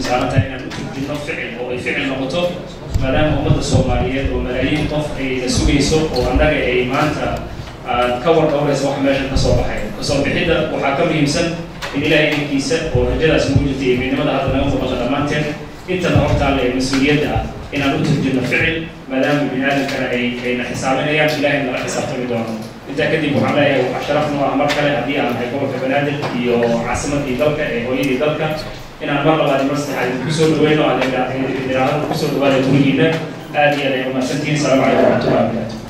saaran tahay inaan u turjino ficil oo ay ficil noqoto maadaama ummadda soomaaliyeed oo malaayiin qof ay na sugayso oo annaga ay maanta aad ka war dhowraysa wax meeshan kasoo baxay kasoo bixidda waxaa ka muhiimsan in ilaahay idinkiisa oo rajadaas nagu jirta iyo midnimada hadda naga muuqata dhammaanteen intana hortaalla ee mas-uuliyadda ah inaan u turjino ficil maadaama bini aadamkana ay ayna xisaabinayaan ilaahay nala xisaabtami doono intaa kadib waxaan leeyahay waxaa sharaf noo ah mar kale haddii aan nahay gobolka banaadir iyo caasimadii dalka ee hooyadii dalka inaan mar labaad mar saddexaad idinku soo dhaweyno aad idhaahdo kusoo dhawaada gurigiina aad iyo aad ay umahadsantihiin salaamu calaykum waraxmatullahi wabarakatu